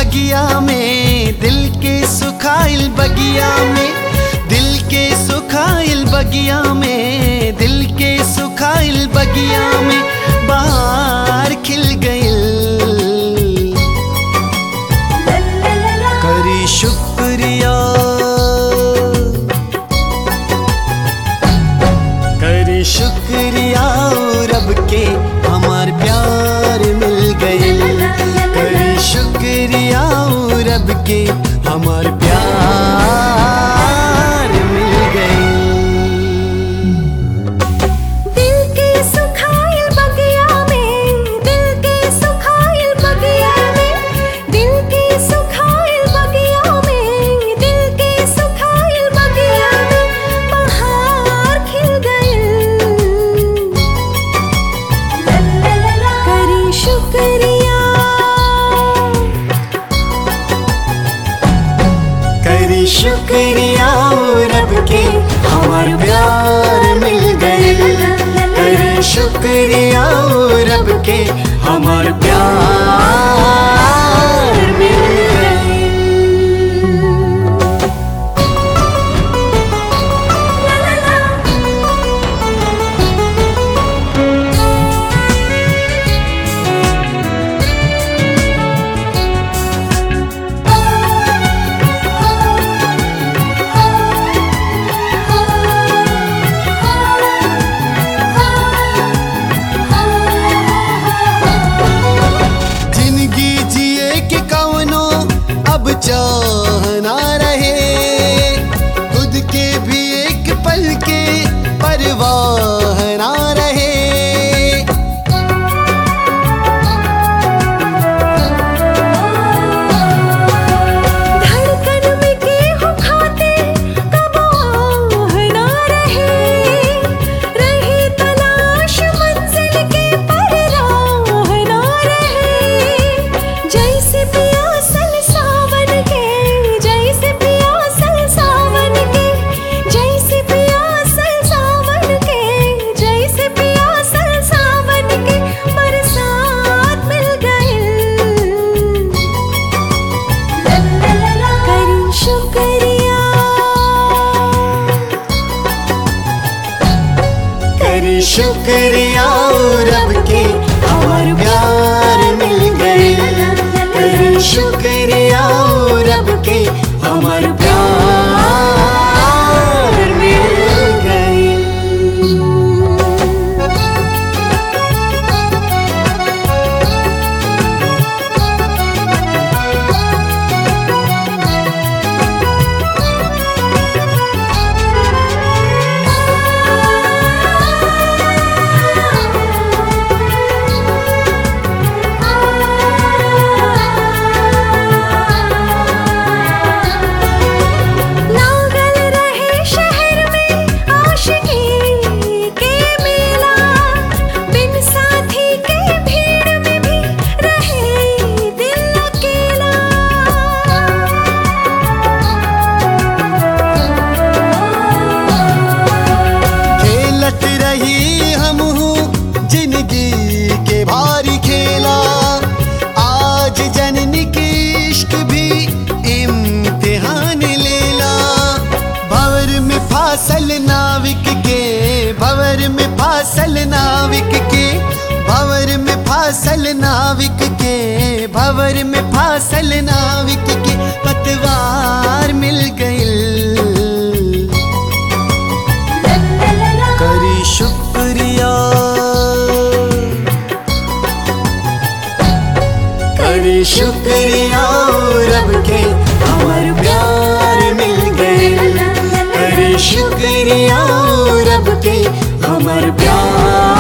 बगिया में दिल के सुखाइल बगिया में दिल के सुखाइल बगिया में दिल के सुखाइल बगिया में बाहर खिल गइल करी शुक्रिया करी शुक्रिया रब के हमार प्यार मिल गइल करी शुक्रिया रब के हमार प्यार मिल गइल दिल के सुखाइल बगिया में दिल के सुखाइल बगिया में दिल के सुखाइल बगिया में दिल के सुखाइल बगिया में बहार खिल गइल करी शुक्रिया करी शुक्रिया रब के हमार प्यार मिल गइल करी शुक्रिया रब के हमार प्यार मिल गइल जिंदगी जिए के कवनो अब चाहना रहे खुद के भी एक पल के परवाह ना रहे धड़कन में गेहूं खाते कब आह ना रहे रही तलाश मंजिल के पर राह ना रहे जैसे पियासल सावन के जैसे पियासल सावन के जैसे पियासल सावन के जैसे पियासल सावन के बरसात मिल गए करी शुक्रिया करी शुक्रिया रब के हमार प्यार मिल गए करी शुक्रिया रब के हमार प्यार मिल गए लागल रहे शहर में आशिकी के मेला बिन साथी के भीड़ में भी रहे दिल अकेला खेलत रही हम जिंदगी के भारी खेला आज जननी के इश्क भी इम्तिहान लेला भवर में फासल नाविक के भवर में फासल नाविक के भवर में फासल नाविक के भवर में फासल नाविक के पतवार मिल गइल करी शुक्रिया करी शुक्रिया रब के हमार प्यार मिल गए करी शुक्रिया रब के हमार प्यार